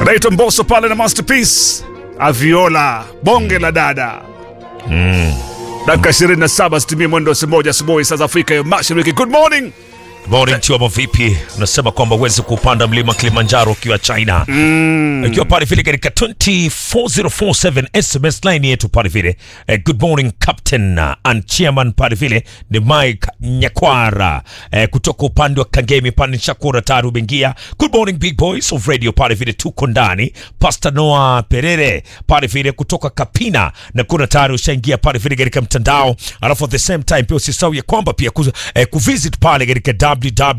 anaitwa Mbosso pale na Masterpiece Aviola, bonge la dada dakika 27 sitimie mwendo wa saa moja asubuhi saa za Afrika ya Mashariki. Good morning. Morning Tiwamo, vipi? Unasema kwamba uwezi kupanda mlima Kilimanjaro ukiwa China mm. Ukiwa pale vile katika 24047 SMS line yetu pale vile eh, good morning captain uh, and chairman pale vile ni Mike Nyakwara eh, kutoka upande wa Kangemi pande Chakura Taru Bengia. Good morning big boys of radio pale vile tuko ndani. Pastor Noah Perere pale vile kutoka Kapina na kuna tayari ushaingia pale vile katika mtandao, alafu at the same time pia usisahau ya kwamba pia kuza, eh, kuvisit pale katika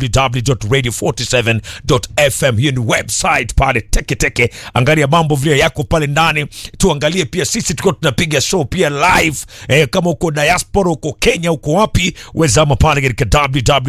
www.radio47.fm. Hiyo ni website pale teke teke, angalia mambo vile yako pale ndani, tuangalie pia sisi tukiwa tunapiga show pia live eh, kama uko diaspora, uko Kenya, uko wapi, wezama pale katika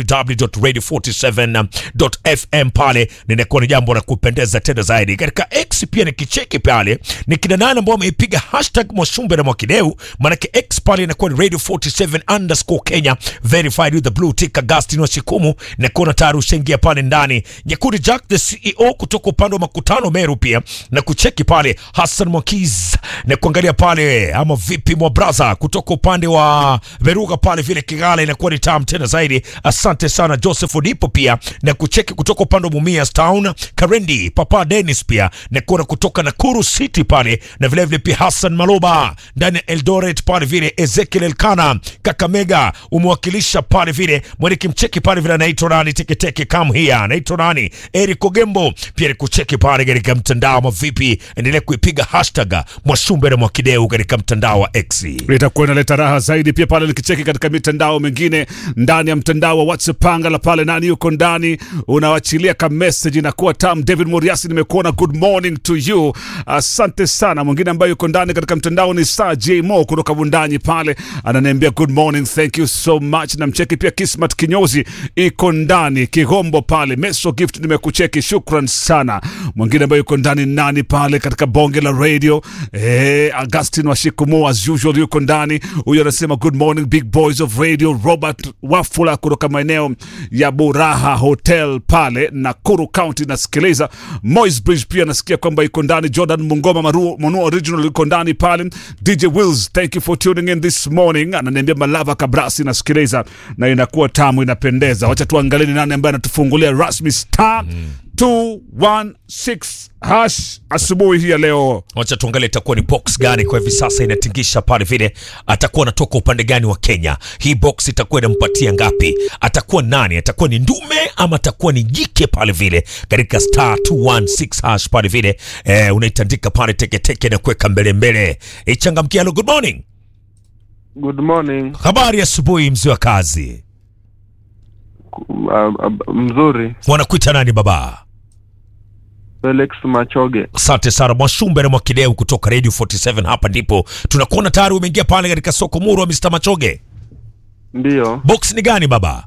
www.radio47.fm pale, ninakuwa ni jambo la kupendeza tena zaidi. Katika X pia ni kicheki pale, ni kina nane ambao wameipiga hashtag Mwashumbe na Mwakideu, manake X pale inakuwa ni radio 47 underscore Kenya verified with the blue tick. Agustin Washikumu na kuona tayari ushaingia pale ndani. Nyakuri Jack the CEO kutoka upande wa makutano Meru pia na kucheki pale. Hassan Mwakiz na kuangalia pale ama vipi mwa braza kutoka upande wa Veruga pale vile Kigala inakuwa ni tamu tena zaidi. Asante sana Joseph Odipo pia na kucheki kutoka upande wa Mumias Town. Karendi Papa Dennis pia na kuona kutoka Nakuru City pale na vile vile pia Hassan Maloba ndani ya Eldoret pale vile Ezekiel Elkana Kakamega umewakilisha pale vile mweneki mcheki pale vile anaitwa nani teketeke kam here anaitwa nani Eric Ogembo pia ni kucheki pale katika mtandao mavipi, endelea kuipiga hashtag Mwashumbe na Mwakideu katika mtandao wa X. Itakuwa inaleta raha zaidi pia pale nikicheki katika mitandao mingine ndani ya mtandao wa WhatsApp pangala pale, nani yuko ndani, unawachilia ka message inakuwa tam. David Muriasi, nimekuona, good morning to you, asante sana. Mwingine ambaye yuko ndani katika mtandao ni Sir J Mo kutoka Bundanyi pale, ananiambia good morning, thank you so much. Namcheki pia Kismat Kinyozi iko ndani Kigombo pale, Meso Gift nimekucheki, shukran sana. Mwingine ambaye yuko ndani nani pale katika bonge la radio eh, Augustin Washikumu as usual yuko ndani. Huyo anasema good morning big boys of radio. Robert Wafula kutoka maeneo ya Buraha Hotel pale Nakuru County nasikiliza. Moys Bridge pia nasikia kwamba iko ndani. Jordan Mungoma Maruo Mono Original yuko ndani pale. DJ Wills, thank you for tuning in this morning. Ananiambia Malava Kabrasi nasikiliza na inakuwa tamu, inapendeza. Wacha tuangalie ni nani ambaye anatufungulia rasmi star 216 hash asubuhi hii ya leo. Wacha tuangalie itakuwa ni box gani kwa hivi sasa inatingisha pale vile, atakuwa anatoka upande gani wa Kenya. Hii box itakuwa inampatia ngapi? Atakuwa nani? Atakuwa ni ndume ama atakuwa ni jike pale vile, katika star 216 hash pale vile eh, unaitandika pale teketeke na kuweka mbele mbele. Ichangamkia. Hello, good morning. Good morning. Habari ya asubuhi, mzee wa kazi. Uh, uh, mzuri. Wanakuita nani baba? Felix Machoge. Asante sana Mwashumbe na Mwakideu kutoka Radio 47. Hapa ndipo tunakuona tayari umeingia pale katika soko muru wa Mr. Machoge. Ndiyo, Box ni gani baba?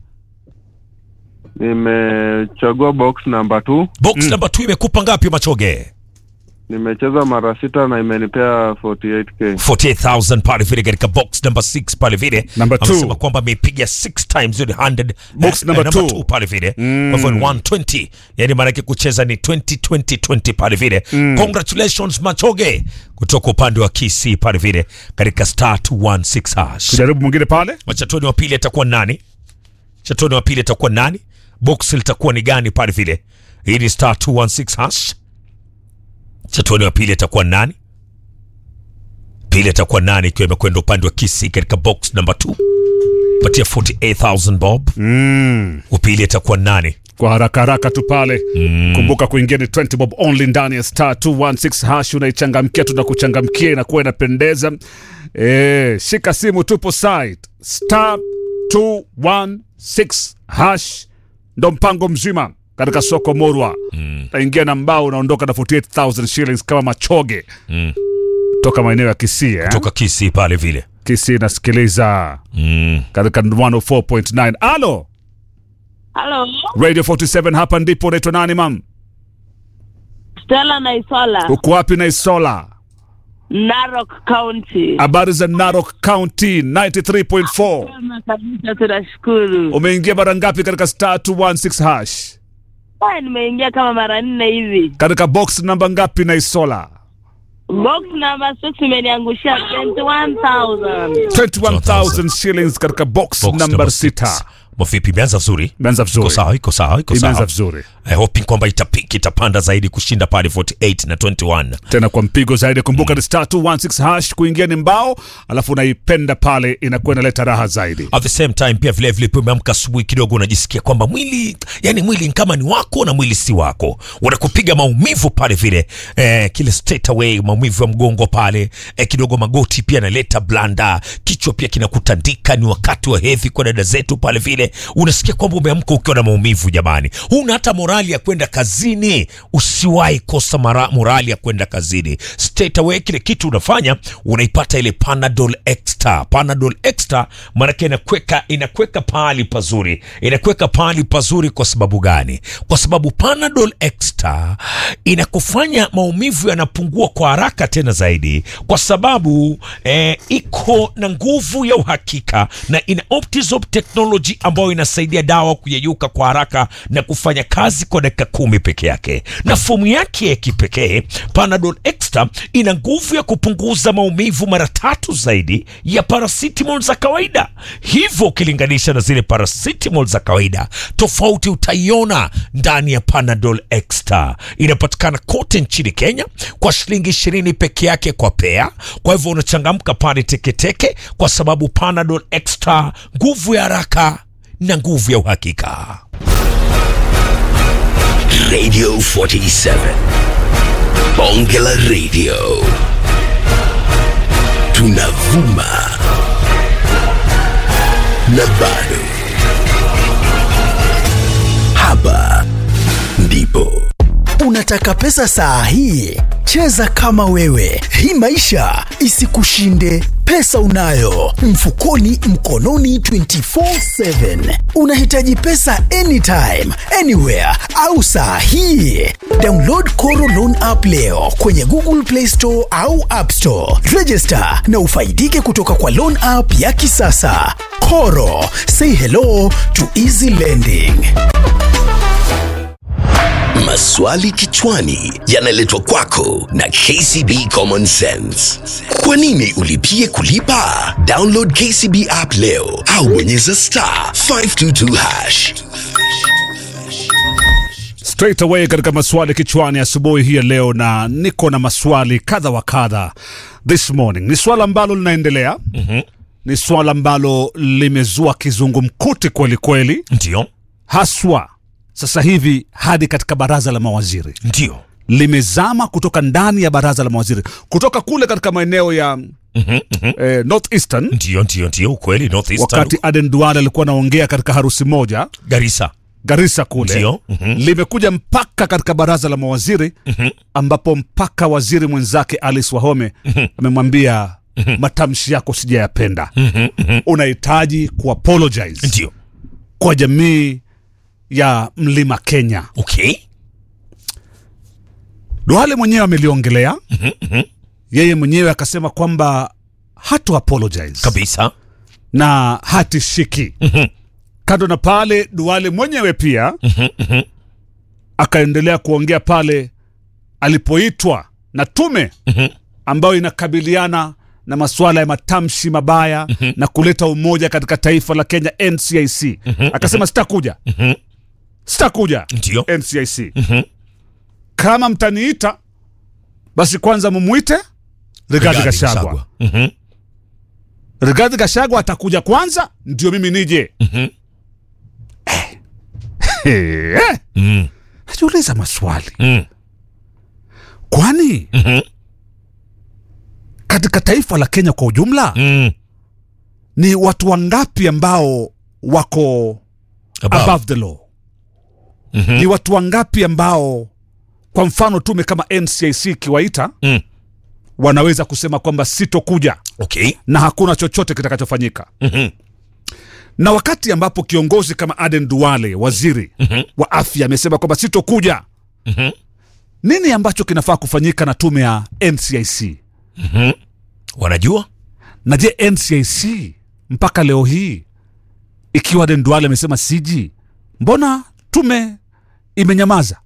nimechagua box number 2. Box number 2 imekupa ngapi Machoge? Nimecheza mara sita na imenipea 48k. 48000 pale vile katika box number 6 pale vile. Number two. Amesema kwamba ameipiga 6 times with 100 Box eh, number eh, two. two pale vile. Kwa hivyo ni 120. Yaani maana yake kucheza ni 20 20 20 pale vile. Congratulations Machoge kutoka upande wa KC pale vile katika star 216 hash. Tujaribu mwingine pale. Wachatoni wa pili atakuwa nani? Chatoni wa pili atakuwa nani? Box litakuwa ni gani pale vile? Hii ni star 216 hash. Chatoni wa pili atakuwa nani? Pili atakuwa nani ikiwa imekwenda upande wa Kisi katika box number 2. Patia 48000 bob. Mm. Upili atakuwa nani? kwa haraka haraka tu pale kumbuka kuingia ni 20 bob only ndani ya star 216 hash unaichangamkia tunakuchangamkia inakuwa inapendeza e, shika simu tupo site star 216 hash ndo mpango mzima katika soko morwa naingia na mbao unaondoka na 48000 shillings kama machoge toka maeneo ya kisii eh? Toka Kisi pale vile. kisii nasikiliza Mm. katika 104.9 alo Halo, radio 47 hapa ndipo unaitwa nani mam Stella Naisola, uko wapi na isola Narok County. habari za narok county 93.4 Kwema kabisa, tunashukuru. umeingia mara ngapi katika star 216 hash Haya, nimeingia kama mara nne hivi. katika box namba ngapi na isola Box number six imeniangushia 21,000. 21000 shillings katika box, Box number six. 6 Mavipi, imeanza vizuri, imeanza iko vizuri sawa, iko sawa, iko imeanza sawa. vizuri I hoping kwamba itapiki itapanda zaidi kushinda pale 48 na 21. tena kwa mpigo zaidi kumbuka ni star 216 hash kuingia ni mbao alafu unaipenda pale inakuwa inaleta raha zaidi At the same time pia vile vile pia umeamka asubuhi kidogo unajisikia kwamba mwili yani mwili ni kama ni wako na mwili si wako, unakupiga maumivu pale vile eh, kile straight away maumivu ya mgongo pale eh, kidogo magoti pia yanaleta blanda, kichwa pia kinakutandika. Ni wakati wa hedhi kwa dada zetu pale vile, unasikia kwamba umeamka ukiwa na maumivu. Jamani, huna hata morali ya kwenda kazini, usiwahi kosa mara, morali ya kwenda kazini. Straight away kile kitu unafanya unaipata ile Panadol Extra. Panadol Extra maanake inakweka inakweka pahali pazuri, inakweka pahali pazuri. Kwa sababu gani? Kwa sababu Panadol Extra inakufanya maumivu yanapungua kwa haraka tena zaidi, kwa sababu eh, iko na nguvu ya uhakika na ina Optizop technology ambayo inasaidia dawa kuyeyuka kwa haraka na kufanya kazi kwa dakika kumi peke yake, na fomu yake ya kipekee Panadol Extra ina nguvu ya kupunguza maumivu mara tatu zaidi ya paracetamol za kawaida. Hivyo ukilinganisha na zile paracetamol za kawaida, tofauti utaiona ndani ya Panadol Extra. Inapatikana kote nchini Kenya kwa shilingi ishirini peke yake kwa pea. Kwa hivyo unachangamka pale teketeke, kwa sababu Panadol Extra, nguvu ya haraka na nguvu ya uhakika. Radio 47. Bonge la Radio. Tunavuma. Na bado. Hapa ndipo. Unataka pesa saa hii? Cheza kama wewe, hii maisha isikushinde. Pesa unayo mfukoni, mkononi, 24/7. Unahitaji pesa anytime, anywhere au saa hii? Download Koro Loan app leo kwenye Google Play Store au App Store. Register na ufaidike kutoka kwa loan app ya kisasa. Koro, say hello to easy lending. Maswali kichwani yanaletwa kwako na KCB Common Sense. Kwa nini ulipie kulipa? Download KCB app leo au bonyeza star 522 hash. straight away katika maswali kichwani asubuhi hii ya leo, na niko na maswali kadha wa kadha this morning. Ni swala ambalo linaendelea ni swala ambalo limezua kizungumkuti kweli kweli, Ndio, haswa sasa hivi hadi katika baraza la mawaziri ndio, limezama kutoka ndani ya baraza la mawaziri kutoka kule katika maeneo ya eh, North Eastern ndio, ndio, ndio, ukweli. North Eastern, wakati Aden Duale alikuwa anaongea katika harusi moja Garissa, Garissa kule Ndio, mhm. limekuja mpaka katika baraza la mawaziri ambapo mpaka waziri mwenzake Alice Wahome amemwambia matamshi yako sijayapenda, unahitaji kuapologize ndio, kwa jamii ya mlima Kenya. okay, Duale mwenyewe ameliongelea yeye mwenyewe akasema kwamba hatu apologize kabisa, na hatishiki. Kando na pale, Duale mwenyewe pia akaendelea kuongea pale alipoitwa na tume ambayo inakabiliana na masuala ya matamshi mabaya na kuleta umoja katika taifa la Kenya, NCIC. Akasema sitakuja, sitakuja ndio, NCIC. Kama mtaniita basi kwanza mumwite Rigathi Rigathi Gachagua. Gachagua. Mhm. Rigathi Gachagua atakuja kwanza ndio mimi nije. Eh, eh. Mm. Najiuliza maswali, Mm. kwani Mhm. katika taifa la Kenya kwa ujumla Mm. ni watu wangapi ambao wako Above. above the law? Ni watu wangapi ambao kwa mfano tume kama NCIC ikiwaita Mm. wanaweza kusema kwamba sitokuja Okay. na hakuna chochote kitakachofanyika? Mhm. Na wakati ambapo kiongozi kama Aden Duale, waziri wa afya, amesema kwamba sitokuja, Mhm. nini ambacho kinafaa kufanyika na tume ya NCIC? Wanajua? Na je, NCIC mpaka leo hii ikiwa Aden Duale amesema siji, mbona tume imenyamaza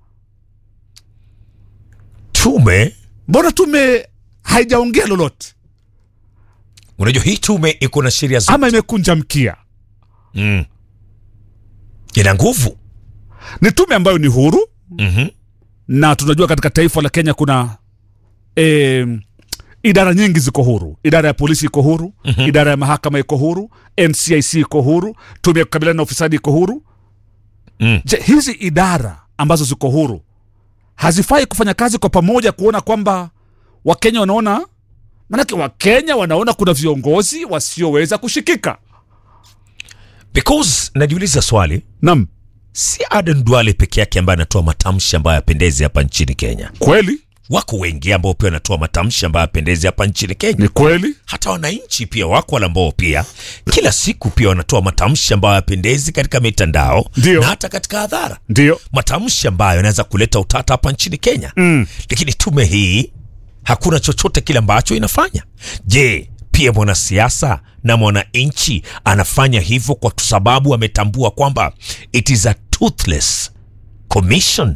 tume mbona tume haijaongea lolote unajua hii tume iko na sheria zote ama imekunja mkia mm. ina nguvu ni tume ambayo ni huru mm-hmm. na tunajua katika taifa la kenya kuna e, idara nyingi ziko huru idara ya polisi iko huru mm-hmm. idara ya mahakama iko huru ncic iko huru tume ya kukabiliana na ufisadi iko huru Mm. je hizi idara ambazo ziko huru hazifai kufanya kazi kwa pamoja kuona kwamba wakenya wanaona manake wakenya wanaona kuna viongozi wasioweza kushikika because najiuliza swali nam si aden duale peke yake ambaye anatoa matamshi ambayo yapendezi hapa nchini kenya kweli wako wengi ambao pia wanatoa matamshi ambayo yapendezi hapa nchini kenya ni kweli hata wananchi pia wako wale ambao pia kila siku pia wanatoa matamshi ambayo yapendezi katika mitandao Ndio. na hata katika hadhara ndio matamshi ambayo yanaweza kuleta utata hapa nchini kenya mm. lakini tume hii hakuna chochote kile ambacho inafanya je pia mwanasiasa na mwananchi anafanya hivyo kwa sababu ametambua kwamba it is a toothless commission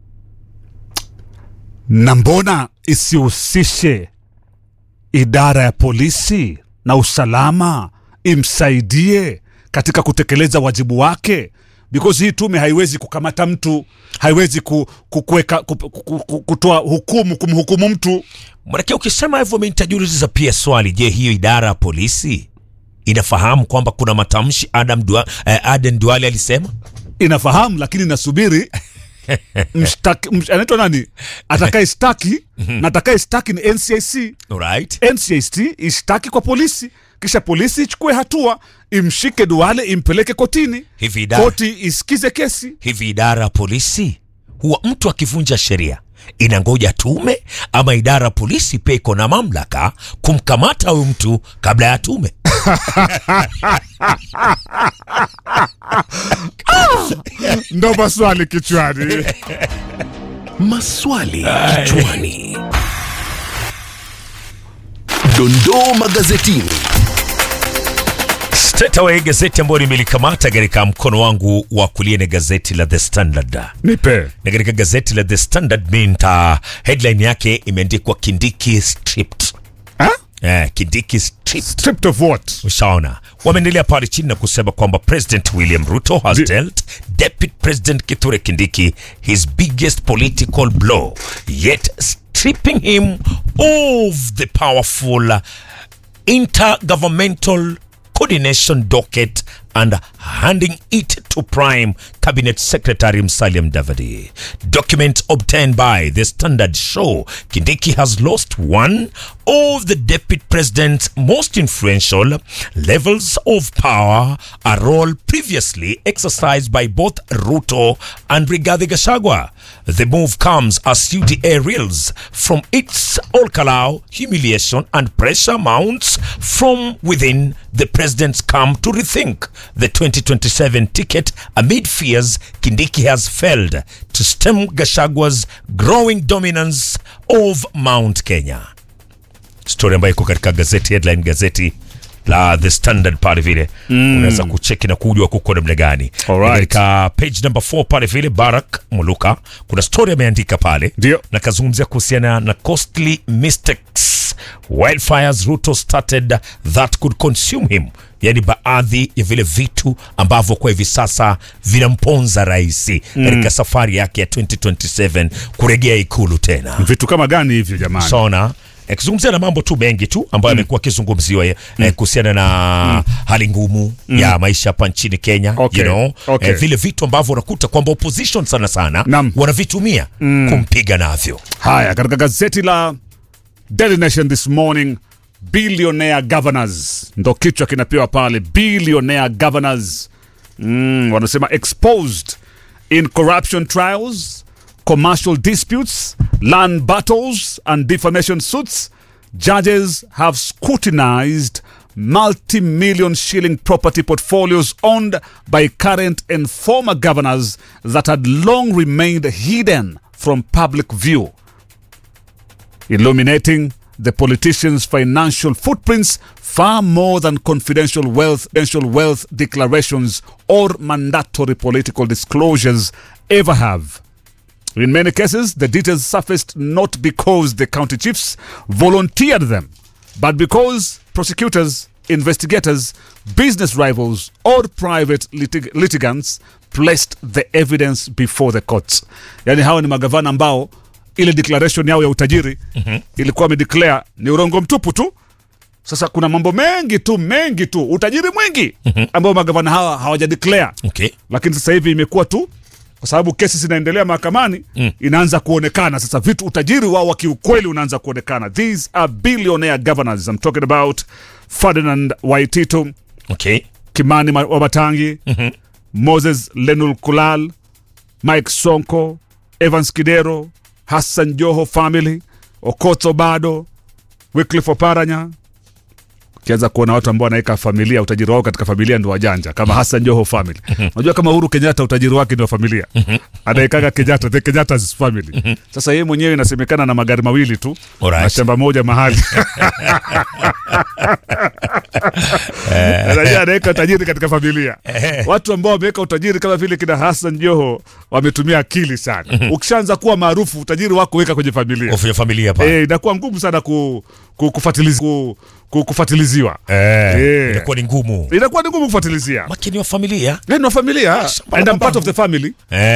na mbona isihusishe idara ya polisi na usalama imsaidie katika kutekeleza wajibu wake because hii tume haiwezi kukamata mtu haiwezi ku, ku, kuweka, ku, ku, ku, ku, kutoa hukumu kumhukumu mtu manake ukisema hivyo mi nitajiuliza pia swali je hiyo idara ya polisi inafahamu kwamba kuna matamshi Adam Dua, eh, aden duale alisema inafahamu lakini nasubiri mshtaki- msh- anaitwa nani atakaye staki na atakaye staki ni ncic right? ncic ishtaki kwa polisi kisha polisi ichukue hatua imshike duale impeleke kotini hivi idara, koti isikize kesi hivi idara ya polisi huwa mtu akivunja sheria inangoja tume ama idara ya polisi pia iko na mamlaka kumkamata huyu mtu kabla ya tume ndo maswali kichwani Maswali kichwani. Dondoo magazetini. Straight away gazeti ambayo nimelikamata katika mkono wangu wa kulia ni gazeti la The Standard. nipe Na katika gazeti la The Standard minta headline yake imeandikwa Kindiki stripped. Ha? Eh, Kindiki stripped. stripped of what Ushaona, wameendelea pale chini na kusema kwamba President William Ruto has Di- dealt Deputy President Kithure Kindiki his biggest political blow, yet stripping him of the powerful intergovernmental coordination docket and handing it to Prime Cabinet Secretary Musalia Mudavadi. Documents obtained by the Standard show Kindiki has lost one of the deputy president's most influential levels of power, a role previously exercised by both Ruto and Rigathi Gachagua. The move comes as UDA reels from its Olkalau humiliation and pressure mounts from within the president's camp to rethink the 2027 ticket amid fears Kindiki has failed to stem Gashagua's growing dominance of Mount Kenya. Story ambayo iko katika gazeti headline gazeti la The Standard pale vile mm. unaweza kucheki na kujua kuko namna gani. Alright. Katika page number 4 pale vile Barak Muluka kuna story ameandika pale Ndio. na kazungumzia kuhusiana na costly mistakes wildfires Ruto started that could consume him, yani baadhi ya vile vitu ambavyo kwa hivi sasa vinamponza rais katika safari yake ya 2027 kurejea ikulu tena vitu kama gani hivyo jamani sona akizungumzia na mambo tu mengi tu ambayo amekuwa akizungumziwa eh, kuhusiana na hali ngumu ya maisha hapa nchini Kenya Okay. you know, Okay. eh, vile vitu ambavyo unakuta kwamba opposition sana sana Naam. wanavitumia kumpiga navyo haya katika gazeti la Daily Nation this morning billionaire governors ndo kichwa kinapewa pale billionaire governors mm, wanasema exposed in corruption trials commercial disputes land battles and defamation suits judges have scrutinized multi-million shilling property portfolios owned by current and former governors that had long remained hidden from public view illuminating the politicians' financial footprints far more than confidential wealth, confidential wealth declarations or mandatory political disclosures ever have. In many cases, the details surfaced not because the county chiefs volunteered them, but because prosecutors, investigators, business rivals, or private litig- litigants placed the evidence before the courts. Yani hawa ni magavana ambao ile declaration yao ya utajiri ilikuwa wamedeclare ni urongo mtupu tu. Sasa kuna mambo mengi tu mengi tu utajiri mwingi ambao magavana hawa hawajadeclare Okay. lakini sasa hivi imekuwa tu kwa sababu kesi zinaendelea mahakamani mm. inaanza kuonekana sasa vitu utajiri wao wa kiukweli unaanza kuonekana these are billionaire governors I'm talking about Ferdinand Waititu Okay. Kimani Ma- Wamatangi mm-hmm. Moses Lenul Kulal Mike Sonko Evans Kidero Hassan Joho family Okoth Obado Wycliffe Oparanya ukianza kuona watu ambao wanaweka familia utajiri wao katika familia ndio wajanja kama Hassan Joho family unajua kama Uhuru Kenyatta utajiri wake ndio familia anaekaga Kenyatta the Kenyatta's family sasa yeye mwenyewe inasemekana na magari mawili tu Alright. na shamba moja mahali Anajua anaweka utajiri katika familia watu ambao wameweka utajiri kama vile kina Hassan Joho wametumia akili sana ukishaanza kuwa maarufu utajiri wako weka kwenye familia Of ya familia pa. Eh, inakuwa ngumu sana ku, ku, kufatiliz, ku, ku, kufatilizwa Eh. Eh. Inakuwa ni ngumu. inakuwa ni ngumu kufatilizia Makini wa familia. Eh, ni wa familia Shamba la and I'm part babangu. of the family Eh.